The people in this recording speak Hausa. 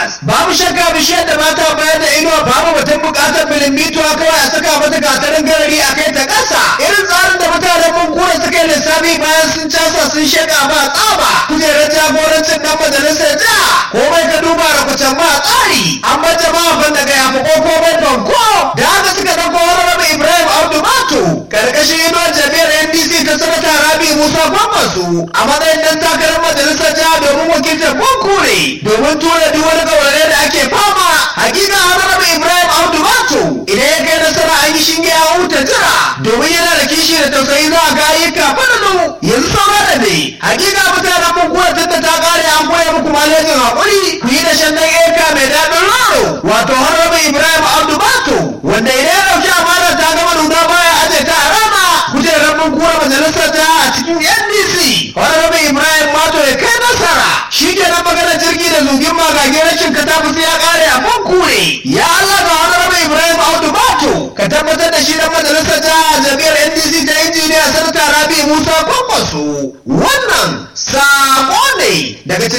Lagos. Babu shakka bishiyar da mata bayar da inuwa babu batun bukatar bilimbituwa kawai a saka mata gatarin garari a kai ta ƙasa. Irin tsarin da mutanen Bunkura suka yi lissafi bayan sun casa sun shaka ba tsaba. Kujerar jagorancin dan majalisar jiha. Komai ka duba da kucan ba tsari. An bata ma ban daga yafi koko bai banko. Da haka suka ɗauko wani rabu Ibrahim Abdu Mato. Karkashin inuwar jami'ar NDC ta sanata Rabi Musa Gwammasu. A matsayin dan takarar majalisar jiha domin wakiltar Bunkure. Domin tura duk wani gaurare da ake fama. Hakika Honorable Ibrahim Abdu Mato. Idan ya kai nasara an yi shinge a huta jira. Domin yana da kishi da tausayi za a ga ayyuka fadalu. Yanzu saura da ne. Hakika mutanen Bunkure tunda ta kare an koya muku malejin haƙuri. Ku yi da shan dan eka mai daɗin raro. Wato Honorable Ibrahim Abdu Mato. Wanda idan ya ɗauki amana ta gama nuna baya aje ta a rana. Kujerar Bunkure majalisar ta a cikin NDC. Honorable Ibrahim Mato ya kai nasara. Shi ke nan magana jirgi da zugin magage rashin katafusi ya kare a Bunkure. Ya Allah ga Honorable Ibrahim Audu Mato. Ka tabbatar da shi dan majalisar ta a jami'ar NDC ta injiniya Sanata Rabi Musa Kwankwaso. Wannan sako ne daga